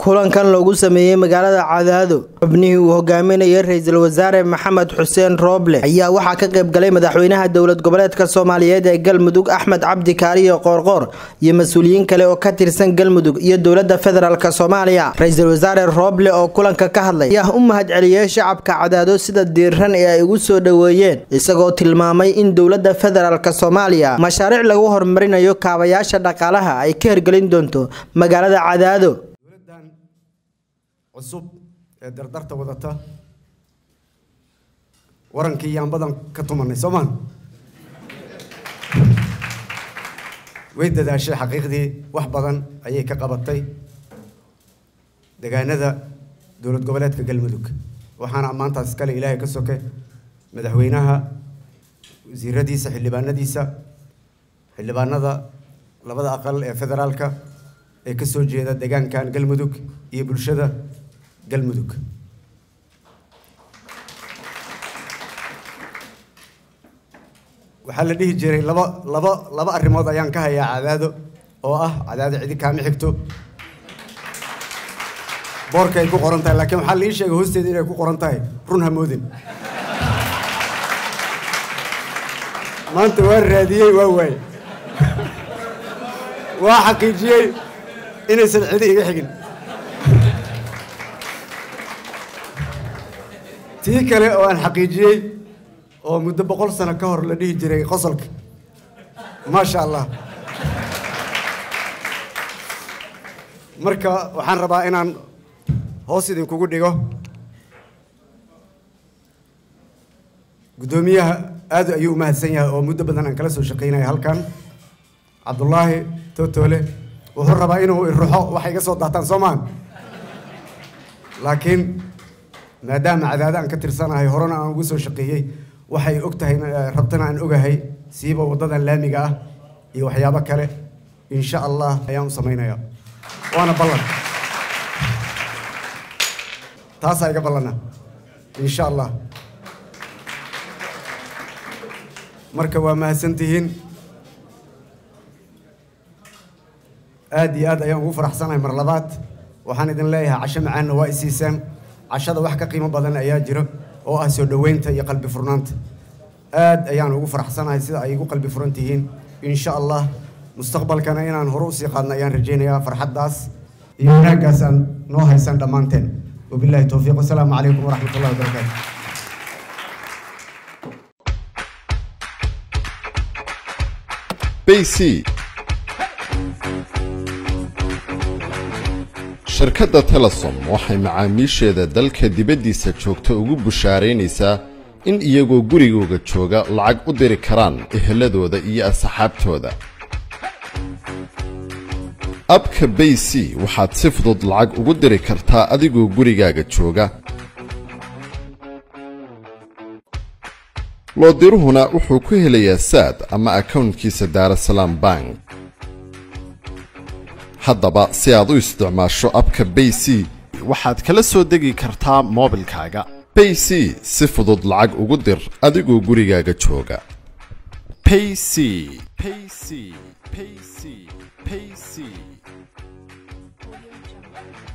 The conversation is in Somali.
kulankan loogu sameeyey magaalada cadaado xubnihii uu hogaaminayay ra-iisul wasaare maxamed xuseen rooble ayaa waxaa ka qayb galay madaxweynaha dowlad goboleedka soomaaliyeed ee galmudug axmed cabdi kaariyo qoorqoor iyo mas-uuliyiin kale oo ka tirsan galmudug iyo dowlada federaalk soomaaliya ra-iisul wasaare rooble oo kulanka ka hadlay ayaa u mahad celiyey shacabka cadaado sida diiran ee ay ugu soo dhoweeyeen isagoo tilmaamay in dowlada federaalk soomaaliya mashaariic lagu horumarinayo kaabayaasha dhaqaalaha ay ka hirgelin doonto magaalada cadaado dowladdan cusub ee dardarta wadata warankii yaan badan ka tumanay soomaan way dadaashay xaqiiqdii wax badan ayay ka qabatay degaanada dowlad goboleedka galmudug waxaana ammaantaas iskale ilaahay ka soke madaxweynaha wasiiradiisa xildhibaanadiisa xildhibaanada labada aqal ee federaalka ee ka soo jeeda deegaankan galmudug iyo bulshada galmudug waxaa la dhihi jiray laba laba laba arrimood ayaan ka hayaa cadaado oo ah cadaado cidi kaama xigto boorka ay ku qoran tahay laakiin waxaa la ii sheegay hoosteeda inay ku qoran tahay run hamoodin maanta waa raadiyey waa waaye waa xaqiijiyey inaysan cidi iga xigin tii kale oo aan xaqiijiyey oo muddo boqol sano ka hor la dhihi jiray qosolka maasha allah marka waxaan rabaa inaan hoos idinkugu dhigo guddoomiyaha aad ayuu u mahadsan yahay oo muddo badan aan kala soo shaqaynaya halkan cabdullaahi tootoole wuxuu rabaa inuu iruxo waxay iga soo daataan soo maan laakiin maadaama cadaado aan ka tirsanahay horena aan ugu soo shaqeeyey waxay og tahay rabtana aan ogahay siiba waddadan laamiga ah iyo waxyaabo kale insha allah ayaan u samaynayaa waana ballan taasaa iga ballana insha allah marka waa mahadsantihiin aad iyo aad ayaan ugu faraxsanahay mar labaad waxaan idin leeyahay casho macaanna waa isiisaan cashada wax ka qiimo badan ayaa jiro oo ah soo dhoweynta iyo qalbi furnaanta aad ayaan ugu faraxsanahay sida ay igu qalbi furan tihiin insha allah mustaqbalkana inaan hore usii qaadna ayaan rajaynayaa farxaddaas iyo wanaaggaas aan noo haysan dhammaanteen wabillahi towfiiq wasalaamu calaykum waraxmat ullahi wabarakaatu bc shirkadda telesom waxay macaamiisheeda dalka dibaddiisa joogta ugu bushaaraynaysaa in iyagoo gurigooga jooga lacag u diri karaan eheladooda iyo asxaabtooda abka bay c waxaad si fudud lacag ugu diri kartaa adigoo gurigaaga jooga loodiruhuna wuxuu ku helayaa saad ama akawntkiisa daarasalaam bank haddaba si aad u isticmaasho abka bay c waxaad kala soo degi kartaa moobilkaaga bay c si fudud lacag ugu dir adigoo gurigaaga jooga payc payc payc payc